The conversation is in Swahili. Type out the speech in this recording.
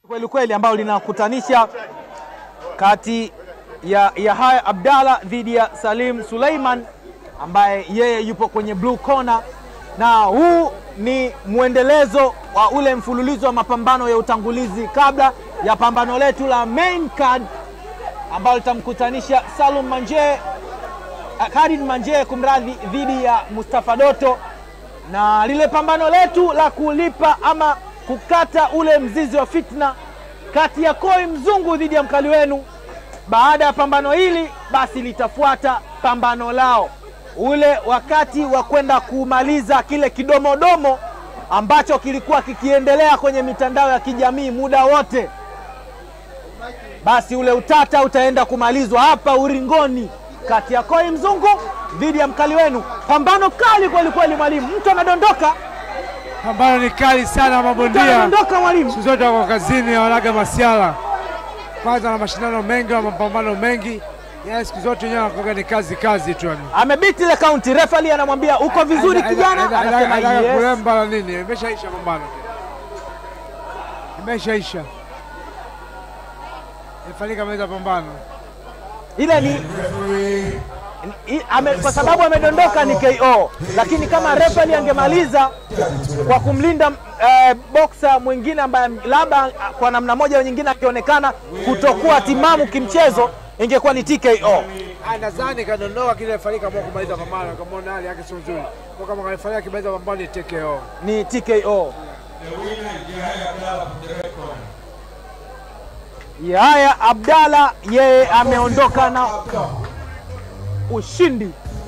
kweli kweli ambalo linakutanisha kati ya Yahya Abdalla dhidi ya Salim Suleiman ambaye yeye yupo kwenye blue corner, na huu ni mwendelezo wa ule mfululizo wa mapambano ya utangulizi kabla ya pambano letu la main card ambalo litamkutanisha Salum Manje Khalid Manje kumradhi, dhidi ya Mustafa Doto, na lile pambano letu la kulipa ama kukata ule mzizi wa fitna kati ya Koi Mzungu dhidi ya mkali wenu. Baada ya pambano hili, basi litafuata pambano lao, ule wakati wa kwenda kumaliza kile kidomodomo ambacho kilikuwa kikiendelea kwenye mitandao ya kijamii muda wote. Basi ule utata utaenda kumalizwa hapa Uringoni kati ya Koi Mzungu dhidi ya mkali wenu. Pambano kali kweli kweli, mwalimu. Mtu anadondoka, Pambano ni kali sana, mtu mabondia anadondoka, mwalimu. siku zote wako kazini, wanaga masiala kwanza na mashindano mengi na mapambano mengi, yaani siku zote wenyewe wanakuwa ni kazi kazi tu yani. Amebiti ile kaunti, refali anamwambia uko vizuri Aida- kijana, aida- aida- anasema aida yes. kulemba la nini? Imeshaisha pambano, imeshaisha, ifanyika meza pambano. Ile ni i- ame, kwa sababu amedondoka ni KO, lakini kama refali angemaliza kwa kumlinda eh, boksa mwingine ambaye labda kwa namna moja au nyingine akionekana kutokuwa timamu kimchezo, ingekuwa ni TKO. Ah, nadhani kadondoka kile ifanyika kwa kumaliza pambano, kama hali yake sio nzuri, kwa kama kaifanyia akimaliza pambano ni TKO. ni TKO. Yahya Abdalla yeye ameondoka na ushindi